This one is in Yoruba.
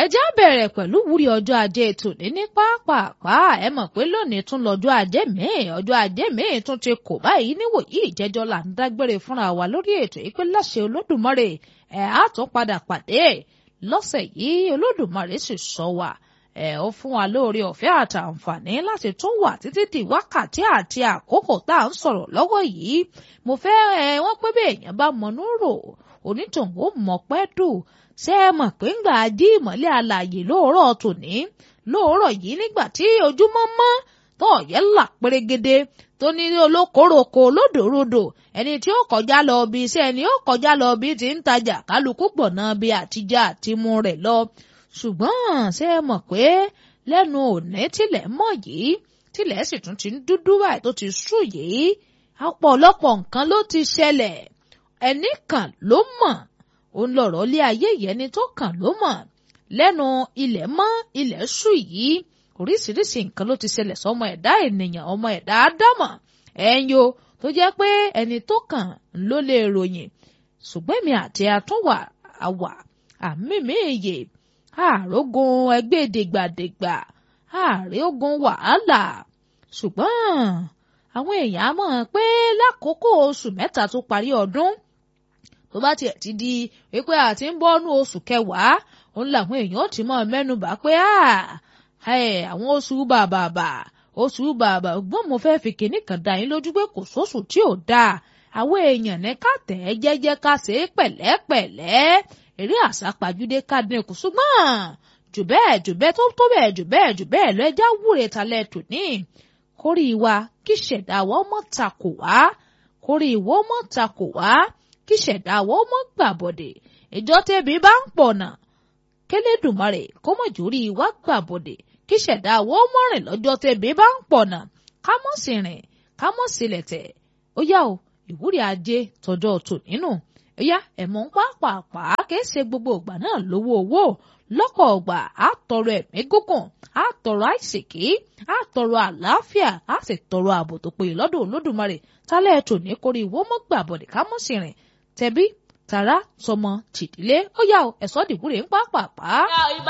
ẹjẹ́ bẹ̀rẹ̀ pẹ̀lú wúrí ọjọ́ ajé tòní ní pápápá ẹ mọ̀ pé lónìí tún lọ́jọ́ ajé míì ọjọ́ ajé míì tún ti kò báyìí níwòyí ìjẹ́jọ́ là ń dágbére fúnra wa lórí ètò yìí pé láṣẹ olódùmarè ẹ̀ á tún padà pàdé lọ́sẹ̀ yìí olódùmarè sì sọ wa ẹ̀ ó fún wa lóore ọ̀fẹ́ àtàǹfààní láti tún wà títí di wákàtí àti àkókò tá à ń sọ̀rọ̀ lọ́wọ́ yìí mo fẹ́ ẹ wọ́n pé bí èèyàn bá mọnú rò onítọ̀hún ó mọ̀ pẹ́ dùn ṣé ẹ mọ̀ pé ńgbà jí ìmọ̀lẹ́ alààyè lóòrọ̀ tòní lóòrọ̀ yìí nígbà tí ojúmọ́ mọ́ tó ọ̀yẹ́ là pérégede tó ní olókoroko olódòrodò ẹni tí ó kọjá lọ bí iṣẹ́ ẹni ó kọjá lọ bí ti ń tajà kálukú gbọ̀nà bí àtijọ́ àtimú rẹ̀ lọ ṣùgbọ́n ṣé ẹ mọ̀ pé lẹ́nu òní tilẹ̀ mọ́ yìí tilẹ̀ sì tún ti ń dúdú báyìí tó ti sú yìí ọ̀pọ̀lọpọ̀ nǹkan ló ti ṣẹlẹ̀ ẹnì kan ló mọ̀ òun lọ̀rọ̀ lé ayé ìyẹni tó kàn ló mọ̀ lẹ́nu ilẹ̀ mọ́ ilẹ̀ ṣú yìí oríṣiríṣi nǹkan ló ti ṣẹlẹ̀ sọmọ ẹ̀dá ènìyàn ọmọ ẹ̀dá ádámọ̀ ẹ̀yin o tó jẹ́ pé ẹni tó kàn ló lè ròyìn ṣùgbọ́n èmi àti àtúnwà àwà àmì méye àrógun ẹgbẹ́ dègbàdègbà ààrẹ ogun wàhálà ṣùgbọ́n àwọn èèyàn á mọ̀ pé lákòókò oṣù mẹ́ta tó parí ọdún tó bá tiẹ̀ ti di wípé àti ń bọ́nú oṣù kẹwàá òun làwọn èèyàn ti mọ̀ mẹ́nubà pé àwọn oṣù bàbàbà oṣù bàbà gbọ́n mo fẹ́ fi kinní kan dá yín lójú pé kò sóṣù tí ò dáa àwọn èèyàn ní ká tẹ̀ ẹ́ jẹ́jẹ́ ká ṣe é pẹ̀lẹ́pẹ̀lẹ́ eré àsápajúdé ká dínkù ṣùgbọ́n jù bẹ́ẹ̀ jù bẹ́ẹ̀ tó tó bẹ́ẹ̀ jù bẹ́ẹ̀ jù bẹ́ẹ̀ lọ ẹja wúre talẹ̀ tòní kórì wa kí ṣẹ̀dá wa ọmọ takò wá kórì ìwọ ọmọ takò wá kí ṣẹ̀dá wa ọmọ gbàbọ̀dẹ̀ ìjọ tẹ̀bí bá ń pọ̀ náà kélédùmarè kó mọ̀ jórí wa gbàbọ̀dẹ̀ kí ṣẹ̀dá wa ọmọ rìn lọ́jọ́ tẹ̀bí bá ń pọ̀ náà ká mọ̀ sí rìn ká mọ̀ sílẹ̀ tẹ̀ ó yá o ìwúrí ajé tọjọ́ tò nínú ó yá ẹ̀mọ́ ń pàápàá kìí ṣe gbogbo ìgbà náà lówó owó lọ́pọ̀ ọgbà á tọrọ ẹ̀mí gígùn á tọrọ àìsèké á tọrọ àlàáfíà á sì tọrọ ààbò tó péye lọ́dọ̀ olódùmarè tálẹ̀ ètò ní kórè ìwó mọ́ gbàbọ̀dẹ̀ ká mọ̀ sí rìn tẹ̀bí tàrá sọmọ tìdílé ó yá o ẹ̀sọ́ dìbúrè ń pàápàá. ìbá